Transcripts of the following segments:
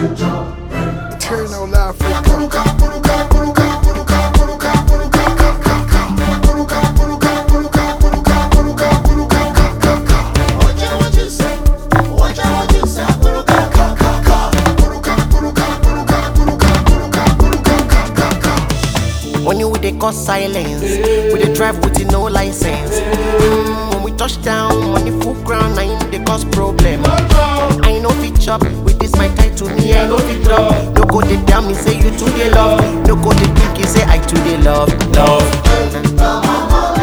Eternal Africa. When you with they cause silence, we they drive with no license. Mm, when we touch down, money full ground, I they cause problem. I know fit chop with this my title, me I know fit drop. No go they tell me say you too they love. No go they think you say I too they love, love.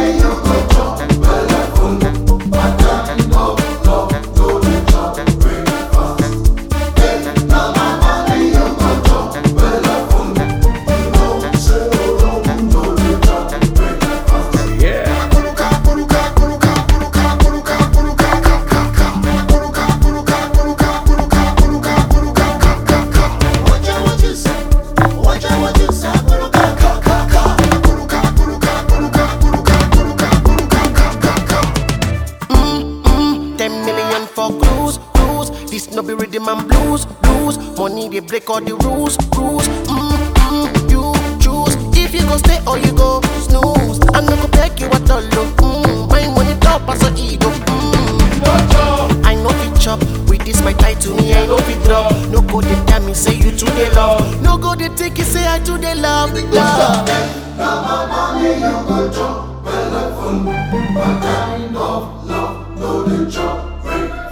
Ten million for cruise, cruise. This no be rhythm and blues, blues. Money they break all the rules, rules. Mm, mm, you choose if you go stay or you go snooze. I no go beg you at all. oh, Mm, my money top as a ego. Mm. I know fit chop with this my title, me I know fit drop. No go they tell me say you too they love. No go they take you say I too they love. love. What kind of love no dey chop break